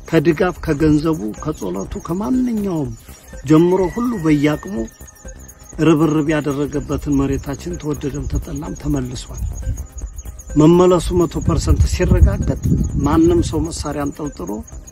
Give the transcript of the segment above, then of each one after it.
ከድጋፍ ከገንዘቡ፣ ከጸሎቱ፣ ከማንኛውም ጀምሮ ሁሉ በየአቅሙ ርብርብ ያደረገበትን መሬታችን ተወደደም ተጠላም ተመልሷል። መመለሱ መቶ ፐርሰንት ሲረጋገጥ ማንም ሰው መሳሪያ አንጠልጥሎ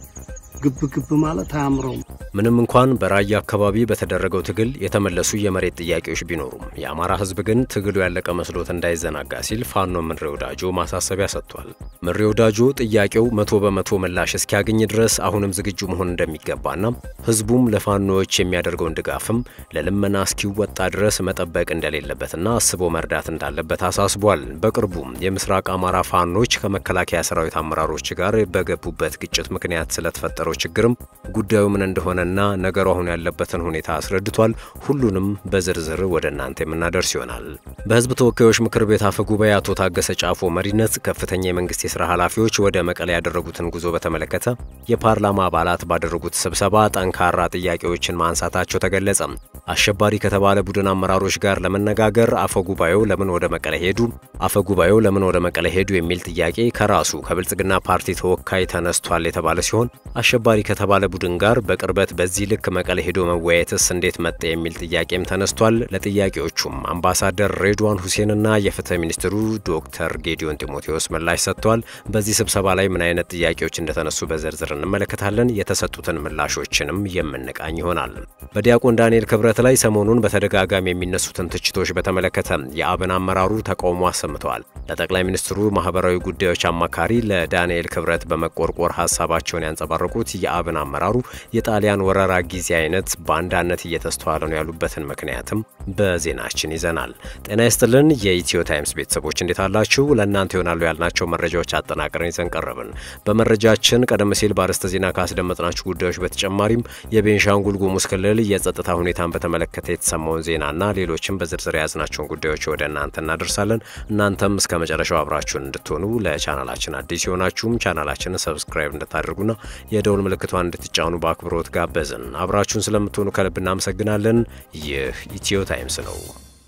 ግብ ግብ ማለት አያምረውም። ምንም እንኳን በራያ አካባቢ በተደረገው ትግል የተመለሱ የመሬት ጥያቄዎች ቢኖሩም የአማራ ሕዝብ ግን ትግሉ ያለቀ መስሎት እንዳይዘናጋ ሲል ፋኖ ምሬ ወዳጆ ማሳሰቢያ ሰጥቷል። ምሬ ወዳጆ ጥያቄው መቶ በመቶ ምላሽ እስኪያገኝ ድረስ አሁንም ዝግጁ መሆን እንደሚገባና ሕዝቡም ለፋኖዎች የሚያደርገውን ድጋፍም ለልመና እስኪወጣ ድረስ መጠበቅ እንደሌለበትና አስቦ መርዳት እንዳለበት አሳስቧል። በቅርቡም የምስራቅ አማራ ፋኖች ከመከላከያ ሰራዊት አመራሮች ጋር በገቡበት ግጭት ምክንያት ስለተፈጠረው ችግርም ጉዳዩ ምን እንደሆነና ነገሩ አሁን ያለበትን ሁኔታ አስረድቷል። ሁሉንም በዝርዝር ወደ እናንተ የምናደርስ ይሆናል። በህዝብ ተወካዮች ምክር ቤት አፈ ጉባኤ አቶ ታገሰ ጫፎ መሪነት ከፍተኛ የመንግስት የስራ ኃላፊዎች ወደ መቀሌ ያደረጉትን ጉዞ በተመለከተ የፓርላማ አባላት ባደረጉት ስብሰባ ጠንካራ ጥያቄዎችን ማንሳታቸው ተገለጸ። አሸባሪ ከተባለ ቡድን አመራሮች ጋር ለመነጋገር አፈ ጉባኤው ለምን ወደ መቀሌ ሄዱ፣ አፈ ጉባኤው ለምን ወደ መቀሌ ሄዱ የሚል ጥያቄ ከራሱ ከብልጽግና ፓርቲ ተወካይ ተነስቷል የተባለ ሲሆን አሸባሪ ከተባለ ቡድን ጋር በቅርበት በዚህ ልክ መቀሌ ሄዶ መወያየትስ እንዴት መጣ የሚል ጥያቄም ተነስቷል። ለጥያቄዎቹም አምባሳደር ሬድዋን ሁሴንና የፍትህ ሚኒስትሩ ዶክተር ጌዲዮን ጢሞቴዎስ ምላሽ ሰጥተዋል። በዚህ ስብሰባ ላይ ምን አይነት ጥያቄዎች እንደተነሱ በዝርዝር እንመለከታለን። የተሰጡትን ምላሾችንም የምንቃኝ ይሆናል። በዲያቆን ዳንኤል ክብረት ላይ ሰሞኑን በተደጋጋሚ የሚነሱትን ትችቶች በተመለከተ የአብን አመራሩ ተቃውሞ አሰምተዋል። ለጠቅላይ ሚኒስትሩ ማህበራዊ ጉዳዮች አማካሪ ለዳንኤል ክብረት በመቆርቆር ሀሳባቸውን ያንጸባረቁት የአብን አመራሩ የጣሊያን ወረራ ጊዜ አይነት በአንዳነት እየተስተዋለ ነው ያሉበትን ምክንያትም በዜናችን ይዘናል። ጤና ይስጥልን የኢትዮ ታይምስ ቤተሰቦች እንዴት አላችሁ? ለእናንተ ይሆናሉ ያልናቸው መረጃዎች አጠናቅረን ይዘን ቀረብን። በመረጃችን ቀደም ሲል በአርዕስተ ዜና ካስደመጥናችሁ ጉዳዮች በተጨማሪም የቤንሻንጉል ጉሙዝ ክልል የጸጥታ ሁኔታን በተመለከተ የተሰማውን ዜናና ሌሎችም በዝርዝር የያዝናቸውን ጉዳዮች ወደ እናንተ እናደርሳለን። እናንተም እስከ መጨረሻው አብራችሁን እንድትሆኑ ለቻናላችን አዲስ የሆናችሁም ቻናላችንን ሰብስክራይብ እንድታደርጉና የደውል ምልክቷን እንድትጫኑ በአክብሮት ጋበዝን። አብራችሁን ስለምትሆኑ ከልብ እናመሰግናለን። ይህ ኢትዮ ታይምስ ነው።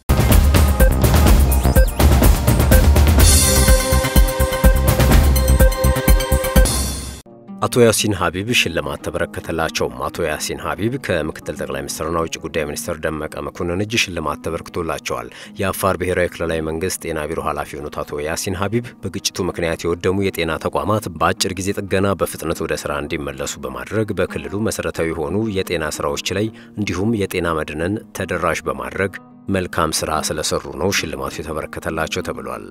አቶ ያሲን ሀቢብ ሽልማት ተበረከተላቸው። አቶ ያሲን ሀቢብ ከምክትል ጠቅላይ ሚኒስትርና ውጭ ጉዳይ ሚኒስትር ደመቀ መኮንን እጅ ሽልማት ተበርክቶላቸዋል። የአፋር ብሔራዊ ክልላዊ መንግስት ጤና ቢሮ ኃላፊ የሆኑት አቶ ያሲን ሀቢብ በግጭቱ ምክንያት የወደሙ የጤና ተቋማት በአጭር ጊዜ ጥገና በፍጥነት ወደ ስራ እንዲመለሱ በማድረግ በክልሉ መሰረታዊ የሆኑ የጤና ስራዎች ላይ እንዲሁም የጤና መድንን ተደራሽ በማድረግ መልካም ስራ ስለሰሩ ነው ሽልማቱ የተበረከተላቸው ተብሏል።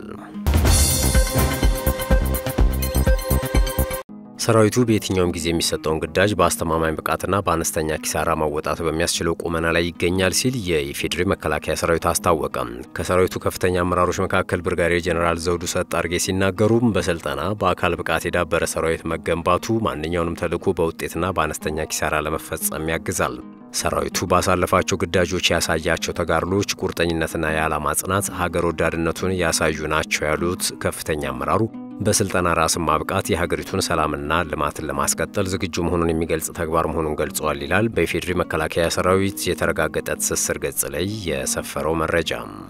ሰራዊቱ በየትኛውም ጊዜ የሚሰጠውን ግዳጅ በአስተማማኝ ብቃትና በአነስተኛ ኪሳራ ማወጣት በሚያስችለው ቁመና ላይ ይገኛል ሲል የኢፌዴሪ መከላከያ ሰራዊት አስታወቀ። ከሰራዊቱ ከፍተኛ አመራሮች መካከል ብርጋዴር ጄኔራል ዘውዱ ሰጥ አርጌ ሲናገሩም በስልጠና በአካል ብቃት የዳበረ ሰራዊት መገንባቱ ማንኛውንም ተልዕኮ በውጤትና በአነስተኛ ኪሳራ ለመፈጸም ያግዛል። ሰራዊቱ ባሳለፋቸው ግዳጆች ያሳያቸው ተጋድሎች ቁርጠኝነትና የዓላማ ጽናት ሀገር ወዳድነቱን ያሳዩ ናቸው ያሉት ከፍተኛ አመራሩ በስልጠና ራስን ማብቃት የሀገሪቱን ሰላምና ልማትን ለማስቀጠል ዝግጁ መሆኑን የሚገልጽ ተግባር መሆኑን ገልጸዋል ይላል በኢፌዴሪ መከላከያ ሰራዊት የተረጋገጠ ትስስር ገጽ ላይ የሰፈረው መረጃ።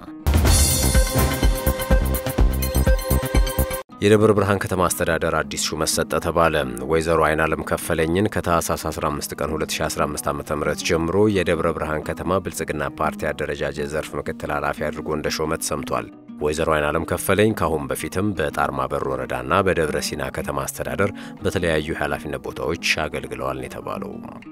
የደብረ ብርሃን ከተማ አስተዳደር አዲስ ሹመት ሰጠ ተባለ። ወይዘሮ አይናለም ከፈለኝን ከታህሳስ 15 ቀን 2015 ዓ.ም ጀምሮ የደብረ ብርሃን ከተማ ብልጽግና ፓርቲ አደረጃጀት ዘርፍ ምክትል ኃላፊ አድርጎ እንደ ሾመት ሰምቷል። ወይዘሮ አይናለም ከፈለኝ ከአሁን በፊትም በጣርማ በር ወረዳና በደብረ ሲና ከተማ አስተዳደር በተለያዩ የኃላፊነት ቦታዎች አገልግለዋል ነው የተባለው።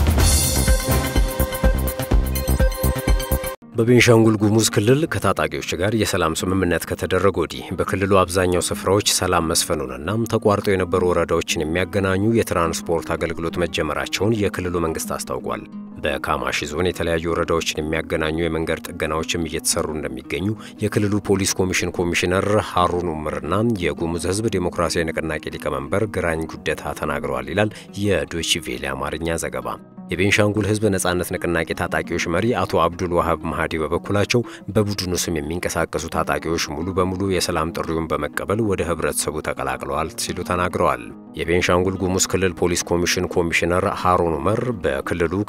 በቤንሻንጉል ጉሙዝ ክልል ከታጣቂዎች ጋር የሰላም ስምምነት ከተደረገ ወዲህ በክልሉ አብዛኛው ስፍራዎች ሰላም መስፈኑንና ተቋርጦ የነበሩ ወረዳዎችን የሚያገናኙ የትራንስፖርት አገልግሎት መጀመራቸውን የክልሉ መንግስት አስታውቋል። በካማሺ ዞን የተለያዩ ወረዳዎችን የሚያገናኙ የመንገድ ጥገናዎችም እየተሰሩ እንደሚገኙ የክልሉ ፖሊስ ኮሚሽን ኮሚሽነር ሀሩን ኡምርና የጉሙዝ ሕዝብ ዴሞክራሲያዊ ንቅናቄ ሊቀመንበር ግራኝ ጉደታ ተናግረዋል ይላል የዶይቺ አማርኛ ዘገባ። የቤንሻንጉል ሕዝብ ነጻነት ንቅናቄ ታጣቂዎች መሪ አቶ አብዱል ዋሃብ ማሃዲ በበኩላቸው በቡድኑ ስም የሚንቀሳቀሱ ታጣቂዎች ሙሉ በሙሉ የሰላም ጥሪውን በመቀበል ወደ ህብረተሰቡ ተቀላቅለዋል ሲሉ ተናግረዋል። የቤንሻንጉል ጉሙዝ ክልል ፖሊስ ኮሚሽን ኮሚሽነር ሃሩን ኡመር በክልሉ ከታጣቂ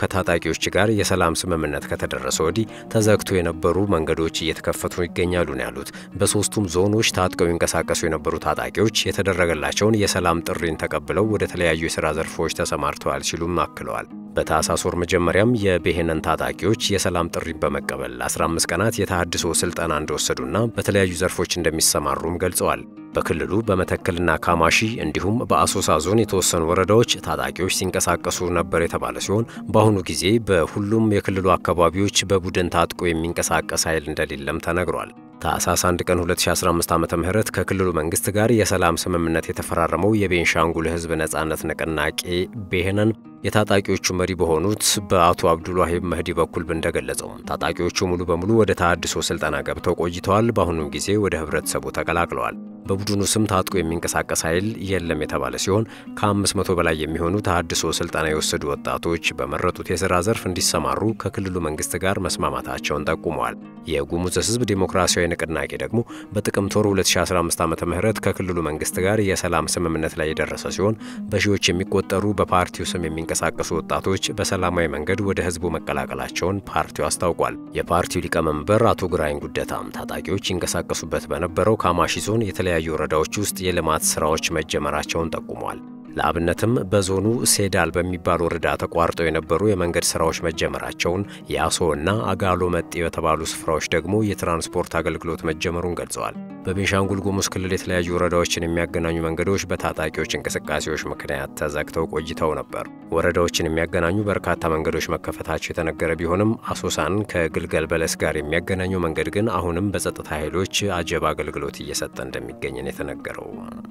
ታጣቂዎች ጋር የሰላም ስምምነት ከተደረሰ ወዲህ ተዘግቶ የነበሩ መንገዶች እየተከፈቱ ይገኛሉ ነው ያሉት። በሶስቱም ዞኖች ታጥቀው ይንቀሳቀሱ የነበሩ ታጣቂዎች የተደረገላቸውን የሰላም ጥሪን ተቀብለው ወደ ተለያዩ የሥራ ዘርፎች ተሰማርተዋል ሲሉም አክለዋል። በታህሳስ ወር መጀመሪያም የብሔነን ታጣቂዎች የሰላም ጥሪን በመቀበል 15 ቀናት የተሃድሶ ስልጠና እንደወሰዱና በተለያዩ ዘርፎች እንደሚሰማሩም ገልጸዋል። በክልሉ በመተከልና ካማሺ እንዲሁም በአሶሳ ዞን የተወሰኑ ወረዳዎች ታጣቂዎች ሲንቀሳቀሱ ነበር የተባለ ሲሆን በአሁኑ ጊዜ በሁሉም የክልሉ አካባቢዎች በቡድን ታጥቆ የሚንቀሳቀስ ኃይል እንደሌለም ተነግሯል። ታህሳስ 1 ቀን 2015 ዓ ም ከክልሉ መንግስት ጋር የሰላም ስምምነት የተፈራረመው የቤንሻንጉል ሕዝብ ነጻነት ንቅናቄ ብሔነን የታጣቂዎቹ መሪ በሆኑት በአቶ አብዱልዋሂብ መህዲ በኩል እንደገለጸው ታጣቂዎቹ ሙሉ በሙሉ ወደ ተሃድሶ ስልጠና ገብተው ቆይተዋል። በአሁኑም ጊዜ ወደ ህብረተሰቡ ተቀላቅለዋል። በቡድኑ ስም ታጥቆ የሚንቀሳቀስ ኃይል የለም የተባለ ሲሆን ከ500 በላይ የሚሆኑ ተሃድሶ ስልጠና የወሰዱ ወጣቶች በመረጡት የሥራ ዘርፍ እንዲሰማሩ ከክልሉ መንግስት ጋር መስማማታቸውን ጠቁመዋል። የጉሙዝ ህዝብ ዴሞክራሲያዊ ንቅናቄ ደግሞ በጥቅምት ወር 2015 ዓ ም ከክልሉ መንግስት ጋር የሰላም ስምምነት ላይ የደረሰ ሲሆን በሺዎች የሚቆጠሩ በፓርቲው ስም የሚንቀሳቀሱ ወጣቶች በሰላማዊ መንገድ ወደ ህዝቡ መቀላቀላቸውን ፓርቲው አስታውቋል። የፓርቲው ሊቀመንበር አቶ ግራኝ ጉደታም ታጣቂዎች ይንቀሳቀሱበት በነበረው ካማሺ ዞን የተለያዩ ወረዳዎች ውስጥ የልማት ስራዎች መጀመራቸውን ጠቁመዋል። ለአብነትም በዞኑ ሴዳል በሚባል ወረዳ ተቋርጠው የነበሩ የመንገድ ስራዎች መጀመራቸውን፣ የአሶ እና አጋሎ መጤ በተባሉ ስፍራዎች ደግሞ የትራንስፖርት አገልግሎት መጀመሩን ገልጸዋል። በቤንሻንጉል ጉሙዝ ክልል የተለያዩ ወረዳዎችን የሚያገናኙ መንገዶች በታጣቂዎች እንቅስቃሴዎች ምክንያት ተዘግተው ቆይተው ነበር። ወረዳዎችን የሚያገናኙ በርካታ መንገዶች መከፈታቸው የተነገረ ቢሆንም አሶሳን ከግልገል በለስ ጋር የሚያገናኘው መንገድ ግን አሁንም በጸጥታ ኃይሎች አጀብ አገልግሎት እየሰጠ እንደሚገኝ ነው የተነገረው።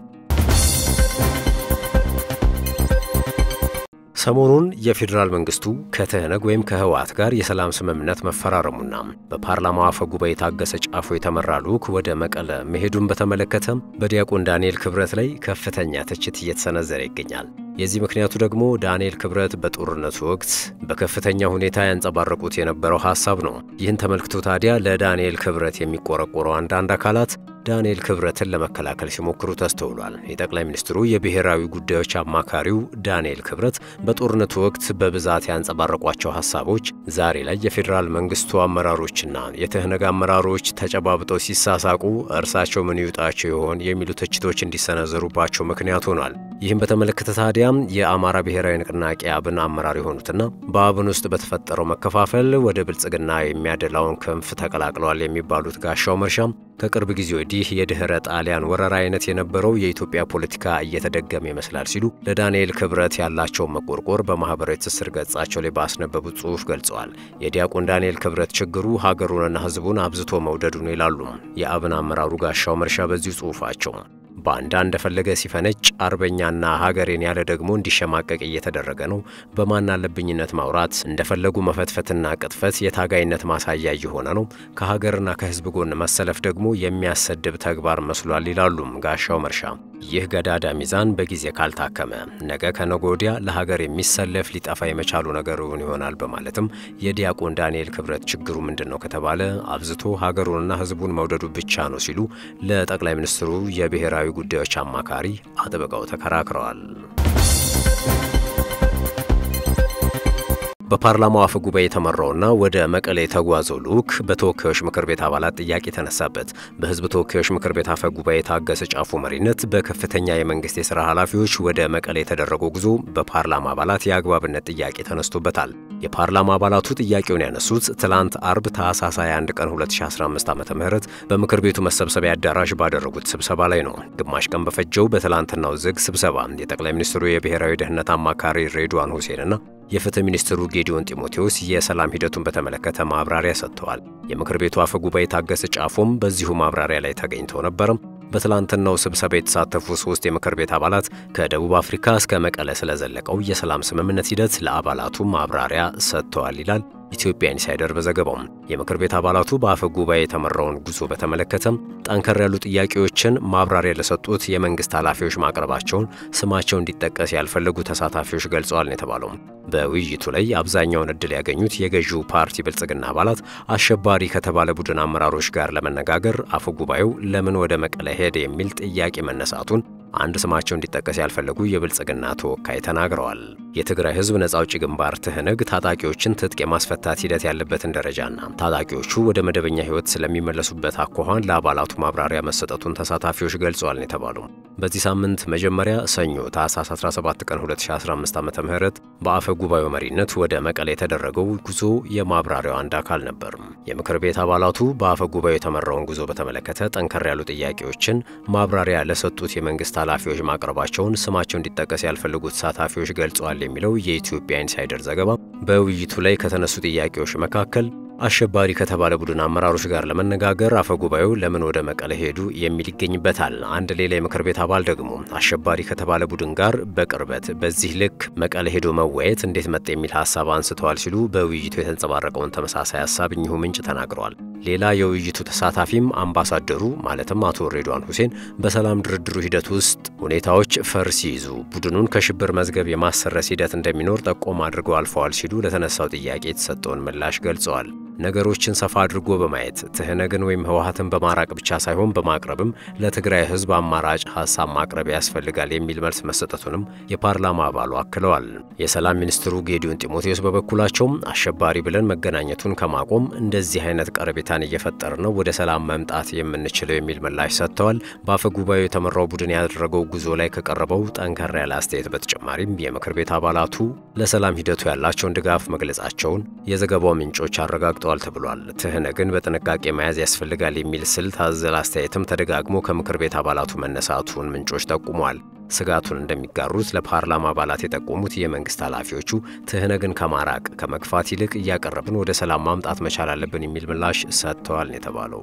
ሰሞኑን የፌዴራል መንግስቱ ከትህነግ ወይም ከህወሓት ጋር የሰላም ስምምነት መፈራረሙና በፓርላማው አፈ ጉባኤ ታገሰ ጫፎ የተመራ ልዑክ ወደ መቀለ መሄዱን በተመለከተ በዲያቆን ዳንኤል ክብረት ላይ ከፍተኛ ትችት እየተሰነዘረ ይገኛል። የዚህ ምክንያቱ ደግሞ ዳንኤል ክብረት በጦርነቱ ወቅት በከፍተኛ ሁኔታ ያንጸባረቁት የነበረው ሐሳብ ነው። ይህን ተመልክቶ ታዲያ ለዳንኤል ክብረት የሚቆረቆረው አንዳንድ አካላት ዳንኤል ክብረትን ለመከላከል ሲሞክሩ ተስተውሏል። የጠቅላይ ሚኒስትሩ የብሔራዊ ጉዳዮች አማካሪው ዳንኤል ክብረት በጦርነቱ ወቅት በብዛት ያንጸባረቋቸው ሐሳቦች ዛሬ ላይ የፌዴራል መንግስቱ አመራሮችና የትህነግ አመራሮች ተጨባብጠው ሲሳሳቁ እርሳቸው ምን ይውጣቸው ይሆን የሚሉ ትችቶች እንዲሰነዘሩባቸው ምክንያት ሆኗል። ይህም በተመለከተ ታዲያም የአማራ ብሔራዊ ንቅናቄ አብን አመራር የሆኑትና በአብን ውስጥ በተፈጠረው መከፋፈል ወደ ብልጽግና የሚያደላውን ክንፍ ተቀላቅለዋል የሚባሉት ጋሻው መርሻም ከቅርብ ጊዜ ወዲህ የድኅረ ጣሊያን ወረራ አይነት የነበረው የኢትዮጵያ ፖለቲካ እየተደገመ ይመስላል ሲሉ ለዳንኤል ክብረት ያላቸውን መቆርቆር በማኅበራዊ ትስስር ገጻቸው ላይ ባስነበቡት ጽሑፍ ገልጸዋል። የዲያቆን ዳንኤል ክብረት ችግሩ ሀገሩንና ሕዝቡን አብዝቶ መውደዱ ነው ይላሉ የአብን አመራሩ ጋሻው መርሻ በዚሁ ጽሑፋቸው። ባንዳ እንደፈለገ ሲፈነጭ አርበኛና ሀገሬን ያለ ደግሞ እንዲሸማቀቅ እየተደረገ ነው። በማን አለብኝነት ማውራት፣ እንደፈለጉ መፈትፈትና ቅጥፈት የታጋይነት ማሳያ እየሆነ ነው። ከሀገርና ከህዝብ ጎን መሰለፍ ደግሞ የሚያሰድብ ተግባር መስሏል ይላሉም ጋሻው መርሻ። ይህ ገዳዳ ሚዛን በጊዜ ካልታከመ ነገ ከነገ ወዲያ ለሀገር የሚሰለፍ ሊጠፋ የመቻሉ ነገሩን ይሆናል በማለትም የዲያቆን ዳንኤል ክብረት ችግሩ ምንድን ነው ከተባለ አብዝቶ ሀገሩንና ህዝቡን መውደዱ ብቻ ነው ሲሉ ለጠቅላይ ሚኒስትሩ የብሔራዊ ጉዳዮች አማካሪ አጥብቀው ተከራክረዋል። በፓርላማው አፈ ጉባኤ የተመራውና ወደ መቀሌ የተጓዘው ልዑክ በተወካዮች ምክር ቤት አባላት ጥያቄ ተነሳበት። በህዝብ ተወካዮች ምክር ቤት አፈ ጉባኤ ታገሰ ጫፉ መሪነት በከፍተኛ የመንግስት የሥራ ኃላፊዎች ወደ መቀሌ የተደረገው ጉዞ በፓርላማ አባላት የአግባብነት ጥያቄ ተነስቶበታል። የፓርላማ አባላቱ ጥያቄውን ያነሱት ትላንት አርብ ታህሳስ 21 ቀን 2015 ዓ ም በምክር ቤቱ መሰብሰቢያ አዳራሽ ባደረጉት ስብሰባ ላይ ነው። ግማሽ ቀን በፈጀው በትላንትናው ዝግ ስብሰባ የጠቅላይ ሚኒስትሩ የብሔራዊ ደህንነት አማካሪ ሬድዋን ሁሴንና የፍትህ ሚኒስትሩ ጌዲዮን ጢሞቴዎስ የሰላም ሂደቱን በተመለከተ ማብራሪያ ሰጥተዋል። የምክር ቤቱ አፈ ጉባኤ ታገሰ ጫፎም በዚሁ ማብራሪያ ላይ ተገኝተው ነበርም። በትላንትናው ስብሰባ የተሳተፉ ሶስት የምክር ቤት አባላት ከደቡብ አፍሪካ እስከ መቀለ ስለዘለቀው የሰላም ስምምነት ሂደት ለአባላቱ ማብራሪያ ሰጥተዋል ይላል ኢትዮጵያ ኢንሳይደር በዘገባው። የምክር ቤት አባላቱ በአፈ ጉባኤ የተመራውን ጉዞ በተመለከተም ጠንከር ያሉ ጥያቄዎችን ማብራሪያ ለሰጡት የመንግስት ኃላፊዎች ማቅረባቸውን ስማቸው እንዲጠቀስ ያልፈለጉ ተሳታፊዎች ገልጸዋል ነው የተባለው። በውይይቱ ላይ አብዛኛውን እድል ያገኙት የገዢው ፓርቲ ብልጽግና አባላት አሸባሪ ከተባለ ቡድን አመራሮች ጋር ለመነጋገር አፈ ጉባኤው ለምን ወደ መቀለ ሄደ የሚል ጥያቄ መነሳቱን አንድ ስማቸው እንዲጠቀስ ያልፈለጉ የብልጽግና ተወካይ ተናግረዋል። የትግራይ ሕዝብ ነጻ አውጪ ግንባር ትህነግ ታጣቂዎችን ትጥቅ የማስፈታት ሂደት ያለበትን ደረጃና ታጣቂዎቹ ወደ መደበኛ ሕይወት ስለሚመለሱበት አኳኋን ለአባላቱ ማብራሪያ መሰጠቱን ተሳታፊዎች ገልጸዋል ነው የተባሉ። በዚህ ሳምንት መጀመሪያ ሰኞ ታህሳስ 17 ቀን 2015 ዓ.ም በአፈ ጉባኤው መሪነት ወደ መቀሌ የተደረገው ጉዞ የማብራሪያው አንድ አካል ነበር። የምክር ቤት አባላቱ በአፈ ጉባኤው የተመራውን ጉዞ በተመለከተ ጠንከር ያሉ ጥያቄዎችን ማብራሪያ ለሰጡት የመንግስት ኃላፊዎች ማቅረባቸውን ስማቸው እንዲጠቀስ ያልፈለጉ ተሳታፊዎች ገልጸዋል የሚለው የኢትዮጵያ ኢንሳይደር ዘገባ በውይይቱ ላይ ከተነሱ ጥያቄዎች መካከል አሸባሪ ከተባለ ቡድን አመራሮች ጋር ለመነጋገር አፈጉባኤው ለምን ወደ መቀለ ሄዱ የሚል ይገኝበታል። አንድ ሌላ የምክር ቤት አባል ደግሞ አሸባሪ ከተባለ ቡድን ጋር በቅርበት በዚህ ልክ መቀለ ሄዶ መወያየት እንዴት መጣ የሚል ሀሳብ አንስተዋል ሲሉ በውይይቱ የተንጸባረቀውን ተመሳሳይ ሀሳብ እኚሁ ምንጭ ተናግረዋል። ሌላ የውይይቱ ተሳታፊም አምባሳደሩ ማለትም አቶ ሬድዋን ሁሴን በሰላም ድርድሩ ሂደት ውስጥ ሁኔታዎች ፈር ሲይዙ ቡድኑን ከሽብር መዝገብ የማሰረስ ሂደት እንደሚኖር ጠቆም አድርገው አልፈዋል ሲሉ ለተነሳው ጥያቄ የተሰጠውን ምላሽ ገልጸዋል። ነገሮችን ሰፋ አድርጎ በማየት ትህነግን ወይም ህወሓትን በማራቅ ብቻ ሳይሆን በማቅረብም ለትግራይ ህዝብ አማራጭ ሀሳብ ማቅረብ ያስፈልጋል የሚል መልስ መሰጠቱንም የፓርላማ አባሉ አክለዋል። የሰላም ሚኒስትሩ ጌዲዮን ጢሞቴዎስ በበኩላቸውም አሸባሪ ብለን መገናኘቱን ከማቆም እንደዚህ አይነት ቀረቤታን እየፈጠር ነው ወደ ሰላም መምጣት የምንችለው የሚል ምላሽ ሰጥተዋል። በአፈ ጉባኤው የተመራው ቡድን ያደረገው ጉዞ ላይ ከቀረበው ጠንከር ያለ አስተያየት በተጨማሪም የምክር ቤት አባላቱ ለሰላም ሂደቱ ያላቸውን ድጋፍ መግለጻቸውን የዘገባው ምንጮች አረጋግጠዋል ተሰጥቷል ተብሏል። ትህነግን በጥንቃቄ መያዝ ያስፈልጋል የሚል ስልት አዘል አስተያየትም ተደጋግሞ ከምክር ቤት አባላቱ መነሳቱን ምንጮች ጠቁመዋል። ስጋቱን እንደሚጋሩት ለፓርላማ አባላት የጠቆሙት የመንግስት ኃላፊዎቹ ትህነግን ከማራቅ ከመግፋት ይልቅ እያቀረብን ወደ ሰላም ማምጣት መቻል አለብን የሚል ምላሽ ሰጥተዋል ነው የተባለው።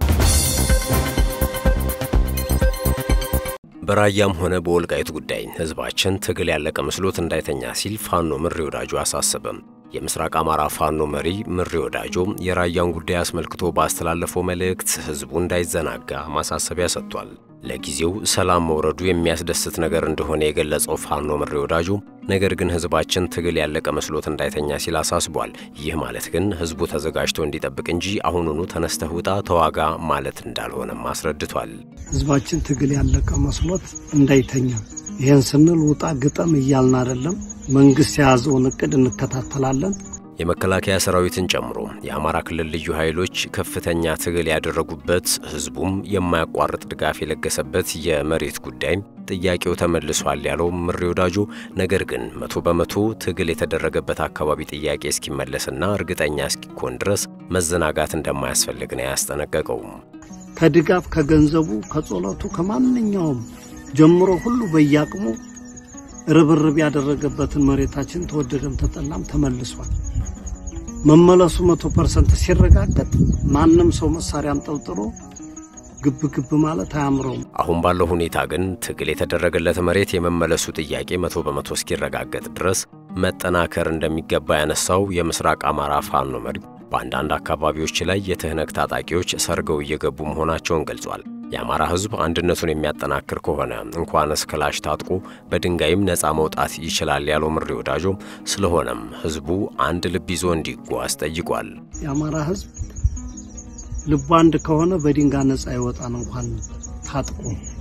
በራያም ሆነ በወልቃይት ጉዳይ ህዝባችን ትግል ያለቀ መስሎት እንዳይተኛ ሲል ፋኖ ምሬ ወዳጆ አሳሰበም። የምስራቅ አማራ ፋኖ መሪ ምሬ ወዳጆ የራያን ጉዳይ አስመልክቶ ባስተላለፈው መልእክት ህዝቡ እንዳይዘናጋ ማሳሰቢያ ሰጥቷል። ለጊዜው ሰላም መውረዱ የሚያስደስት ነገር እንደሆነ የገለጸው ፋኖ ምሬ ወዳጆ ነገር ግን ህዝባችን ትግል ያለቀ መስሎት እንዳይተኛ ሲል አሳስቧል። ይህ ማለት ግን ህዝቡ ተዘጋጅቶ እንዲጠብቅ እንጂ አሁኑኑ ተነስተህ ውጣ ተዋጋ ማለት እንዳልሆነም አስረድቷል። ህዝባችን ትግል ያለቀ መስሎት እንዳይተኛ ይህን ስንል ውጣ ግጠም እያልን አይደለም። መንግስት የያዘውን እቅድ እንከታተላለን። የመከላከያ ሰራዊትን ጨምሮ የአማራ ክልል ልዩ ኃይሎች ከፍተኛ ትግል ያደረጉበት ህዝቡም የማያቋርጥ ድጋፍ የለገሰበት የመሬት ጉዳይ ጥያቄው ተመልሷል ያለው ምሬ ወዳጆ፣ ነገር ግን መቶ በመቶ ትግል የተደረገበት አካባቢ ጥያቄ እስኪመለስና እርግጠኛ እስኪኮን ድረስ መዘናጋት እንደማያስፈልግ ነው ያስጠነቀቀው። ከድጋፍ ከገንዘቡ፣ ከጸሎቱ፣ ከማንኛውም ጀምሮ ሁሉ በየአቅሙ ርብርብ ያደረገበትን መሬታችን ተወደደም ተጠላም ተመልሷል። መመለሱ መቶ ፐርሰንት ሲረጋገጥ ማንም ሰው መሳሪያ አንጠልጥሎ ግብ ግብ ማለት አያምረውም። አሁን ባለው ሁኔታ ግን ትግል የተደረገለት መሬት የመመለሱ ጥያቄ መቶ በመቶ እስኪረጋገጥ ድረስ መጠናከር እንደሚገባ ያነሳው የምስራቅ አማራ ፋኖ መሪ በአንዳንድ አካባቢዎች ላይ የትህነግ ታጣቂዎች ሰርገው እየገቡ መሆናቸውን ገልጿል። የአማራ ሕዝብ አንድነቱን የሚያጠናክር ከሆነ እንኳንስ ክላሽ ታጥቆ በድንጋይም ነፃ መውጣት ይችላል ያለው ምሬ ወዳጆ፣ ስለሆነም ሕዝቡ አንድ ልብ ይዞ እንዲጓዝ ጠይቋል። የአማራ ሕዝብ ልቡ አንድ ከሆነ በድንጋይ ነፃ ይወጣን። እንኳን ታጥቆ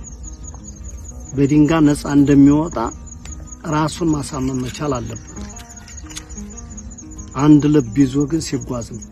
በድንጋይ ነፃ እንደሚወጣ ራሱን ማሳመን መቻል አለበት። አንድ ልብ ይዞ ግን ሲጓዝ ነው።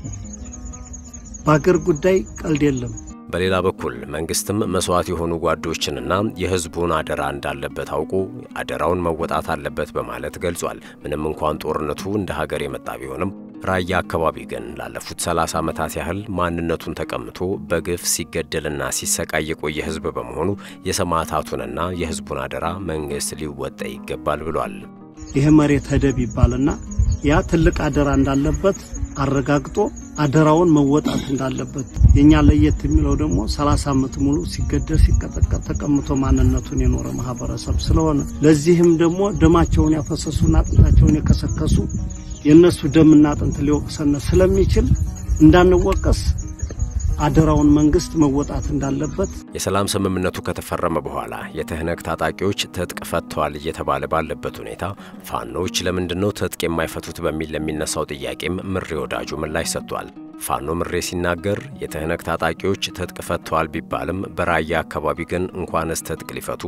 በአገር ጉዳይ ቀልድ የለም። በሌላ በኩል መንግስትም መስዋዕት የሆኑ ጓዶችንና የህዝቡን አደራ እንዳለበት አውቆ አደራውን መወጣት አለበት በማለት ገልጿል። ምንም እንኳን ጦርነቱ እንደ ሀገር የመጣ ቢሆንም ራያ አካባቢ ግን ላለፉት 30 ዓመታት ያህል ማንነቱን ተቀምቶ በግፍ ሲገደልና ሲሰቃይ የቆየ ህዝብ በመሆኑ የሰማዕታቱንና የህዝቡን አደራ መንግስት ሊወጣ ይገባል ብሏል። ይህ መሬት ሄደብ ይባልና ያ ትልቅ አደራ እንዳለበት አረጋግጦ አደራውን መወጣት እንዳለበት። የኛ ለየት የሚለው ደግሞ 30 ዓመት ሙሉ ሲገደል ሲቀጠቀጥ ተቀምጦ ማንነቱን የኖረ ማህበረሰብ ስለሆነ ለዚህም ደግሞ ደማቸውን ያፈሰሱና አጥንታቸውን የከሰከሱ የእነሱ ደምና አጥንት ሊወቅሰን ስለሚችል እንዳንወቀስ አደራውን መንግስት መወጣት እንዳለበት የሰላም ስምምነቱ ከተፈረመ በኋላ የትህነግ ታጣቂዎች ትጥቅ ፈተዋል እየተባለ ባለበት ሁኔታ ፋኖዎች ለምንድን ነው ትጥቅ የማይፈቱት በሚል ለሚነሳው ጥያቄም ምሬ ወዳጁ ምላሽ ሰጥቷል። ፋኖ ምሬ ሲናገር የትህነግ ታጣቂዎች ትጥቅ ፈተዋል ቢባልም በራያ አካባቢ ግን እንኳንስ ትጥቅ ሊፈቱም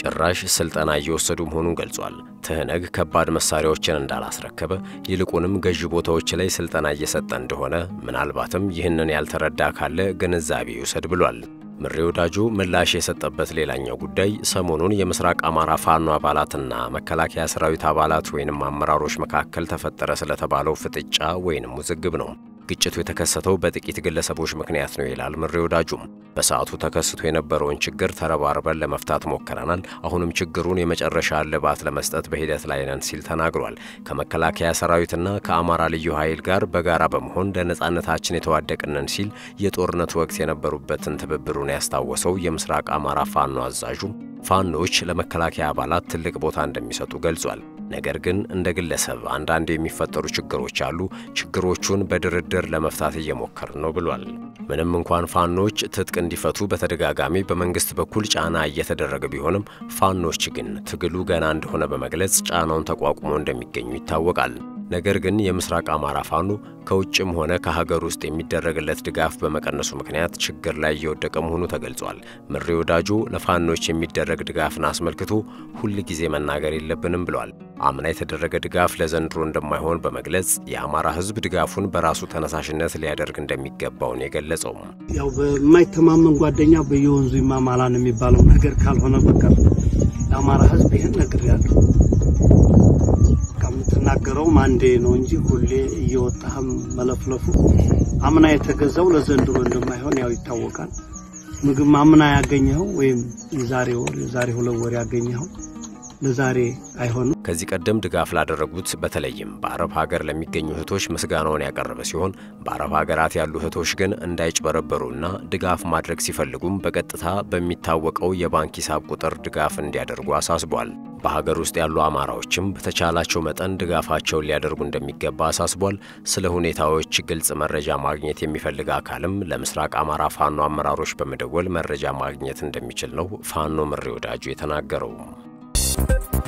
ጭራሽ ስልጠና እየወሰዱ መሆኑን ገልጿል። ትህነግ ከባድ መሳሪያዎችን እንዳላስረከበ ይልቁንም ገዢ ቦታዎች ላይ ስልጠና እየሰጠ እንደሆነ ምናልባትም ይህንን ያልተረዳ ካለ ግንዛቤ ይውሰድ ብሏል። ምሬ ወዳጆ ምላሽ የሰጠበት ሌላኛው ጉዳይ ሰሞኑን የምስራቅ አማራ ፋኖ አባላትና መከላከያ ሰራዊት አባላት ወይንም አመራሮች መካከል ተፈጠረ ስለተባለው ፍጥጫ ወይንም ውዝግብ ነው። ግጭቱ የተከሰተው በጥቂት ግለሰቦች ምክንያት ነው ይላል ምሬ ወዳጁም። በሰዓቱ ተከስቶ የነበረውን ችግር ተረባርበን ለመፍታት ሞክረናል። አሁንም ችግሩን የመጨረሻ እልባት ለመስጠት በሂደት ላይ ነን ሲል ተናግሯል። ከመከላከያ ሰራዊትና ከአማራ ልዩ ኃይል ጋር በጋራ በመሆን ለነጻነታችን የተዋደቅነን ሲል የጦርነት ወቅት የነበሩበትን ትብብሩን ያስታወሰው የምስራቅ አማራ ፋኖ አዛዡ ፋኖች ለመከላከያ አባላት ትልቅ ቦታ እንደሚሰጡ ገልጿል። ነገር ግን እንደ ግለሰብ አንዳንድ የሚፈጠሩ ችግሮች አሉ። ችግሮቹን በድርድር ለመፍታት እየሞከርን ነው ብሏል። ምንም እንኳን ፋኖች ትጥቅ እንዲፈቱ በተደጋጋሚ በመንግስት በኩል ጫና እየተደረገ ቢሆንም ፋኖች ግን ትግሉ ገና እንደሆነ በመግለጽ ጫናውን ተቋቁሞ እንደሚገኙ ይታወቃል። ነገር ግን የምስራቅ አማራ ፋኖ ከውጭም ሆነ ከሀገር ውስጥ የሚደረግለት ድጋፍ በመቀነሱ ምክንያት ችግር ላይ እየወደቀ መሆኑ ተገልጿል። ምሬ ወዳጆ ለፋኖች የሚደረግ ድጋፍን አስመልክቶ ሁል ጊዜ መናገር የለብንም ብሏል። አምና የተደረገ ድጋፍ ለዘንድሮ እንደማይሆን በመግለጽ የአማራ ሕዝብ ድጋፉን በራሱ ተነሳሽነት ሊያደርግ እንደሚገባው ነው የገለጸው። ያው በማይተማመን ጓደኛ በየወንዙ ይማማላን የሚባለው ነገር ካልሆነ በቀር ለአማራ ሕዝብ ይህን ነግሬያለሁ። የምትናገረውም አንዴ ነው እንጂ ሁሌ እየወጣህም መለፍለፉ አምና የተገዛው ለዘንድሮ እንደማይሆን ያው ይታወቃል። ምግብ አምና ያገኘኸው ወይም የዛሬ ወር የዛሬ ሁለት ወር ያገኘኸው ለዛሬ አይሆንም። ከዚህ ቀደም ድጋፍ ላደረጉት በተለይም በአረብ ሀገር ለሚገኙ እህቶች ምስጋናውን ያቀረበ ሲሆን በአረብ ሀገራት ያሉ እህቶች ግን እንዳይጭበረበሩና ድጋፍ ማድረግ ሲፈልጉም በቀጥታ በሚታወቀው የባንክ ሂሳብ ቁጥር ድጋፍ እንዲያደርጉ አሳስቧል። በሀገር ውስጥ ያሉ አማራዎችም በተቻላቸው መጠን ድጋፋቸውን ሊያደርጉ እንደሚገባ አሳስቧል። ስለ ሁኔታዎች ግልጽ መረጃ ማግኘት የሚፈልግ አካልም ለምስራቅ አማራ ፋኖ አመራሮች በመደወል መረጃ ማግኘት እንደሚችል ነው ፋኖ ምሬ ወዳጁ የተናገረው።